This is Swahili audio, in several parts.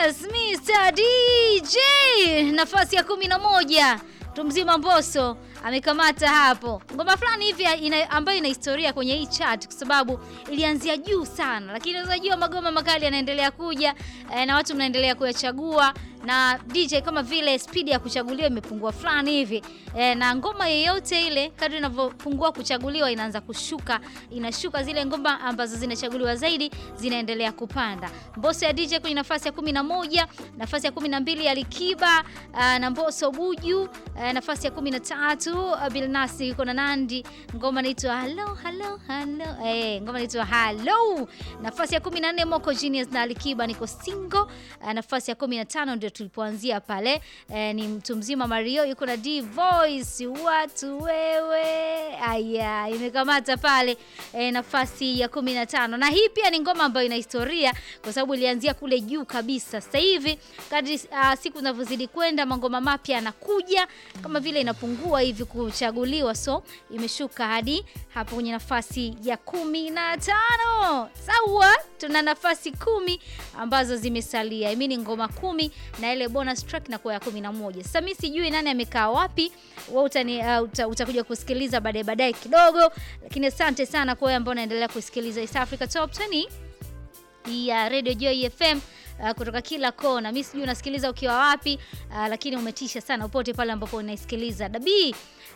Yes, Mr. DJ nafasi ya kumi na moja Tumzima Mbosso amekamata hapo ngoma fulani hivi ina, ambayo ina historia kwenye hii chart kwa sababu ilianzia juu sana, lakini unajua magoma makali yanaendelea kuja eh, na watu mnaendelea kuyachagua na DJ kama vile spidi ya kuchaguliwa imepungua fulani hivi eh, na ngoma yeyote ile kadri inavyopungua kuchaguliwa inaanza kushuka, inashuka. Zile ngoma ambazo zinachaguliwa zaidi zinaendelea kupanda. Mbosso ya DJ kwenye nafasi ya kumi na moja, nafasi ya kumi na mbili Alikiba uh, na Mbosso Buju uh, nafasi ya kumi na tatu uh, Bilnas yuko na Nandi, ngoma inaitwa hello hello hello eh, ngoma inaitwa hello. Nafasi ya kumi na nne Moko Genius na Alikiba niko single uh, nafasi ya kumi na tano ndio tulipoanzia pale eh, ni mtu mzima Mario yuko na D Voice watu wewe, aya imekamata pale eh, nafasi ya kumi na tano na hii pia ni ngoma ambayo ina historia kwa sababu ilianzia kule juu kabisa. Sasa hivi kadri uh, siku zinavyozidi kwenda mangoma mapya yanakuja kama vile inapungua hivi kuchaguliwa, so imeshuka hadi hapo kwenye nafasi ya kumi na tano. Sawa, tuna nafasi kumi ambazo zimesalia, I mean ngoma kumi na ile bonus track na kwa ya kumi na moja. Sasa mimi sijui nani amekaa wapi, wewe utani uh, uta, utakuja kusikiliza baadaye baadaye kidogo, lakini asante sana kwa wewe ambao unaendelea kusikiliza East Africa Top 20 ya Radio Joy FM uh, kutoka kila kona. Mimi sijui unasikiliza ukiwa wapi uh, lakini umetisha sana popote pale ambapo unaisikiliza. Dabi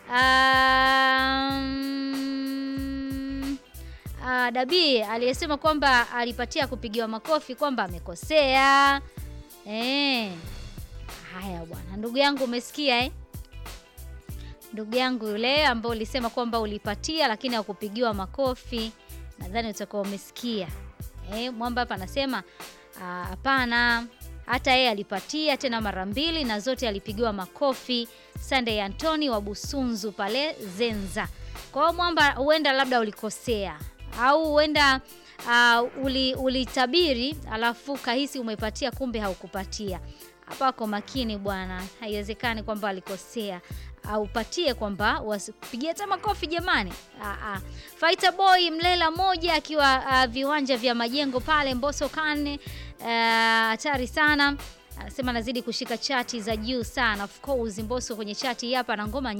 um, uh, Dabi aliyesema kwamba alipatia kupigiwa makofi kwamba amekosea. Eh. Haya bwana, ndugu yangu umesikia eh? Ndugu yangu yule ambao ulisema kwamba ulipatia lakini hakupigiwa makofi, nadhani utakuwa umesikia. Eh, Mwamba hapa anasema hapana, hata yeye alipatia tena mara mbili na zote alipigiwa makofi. Sunday Antoni wa Busunzu pale Zenza. Kwa hiyo Mwamba, huenda labda ulikosea au huenda uh, uli, ulitabiri alafu kahisi umepatia kumbe haukupatia. Hapa kwa makini bwana, haiwezekani kwamba alikosea aupatie kwamba wasipigie hata makofi jamani. Aa, Fighter Boy Mlela moja akiwa uh, viwanja vya majengo pale Mbosso Kane hatari uh, sana anasema anazidi kushika chati za juu sana. Of course Mbosso kwenye chati hapa na ngoma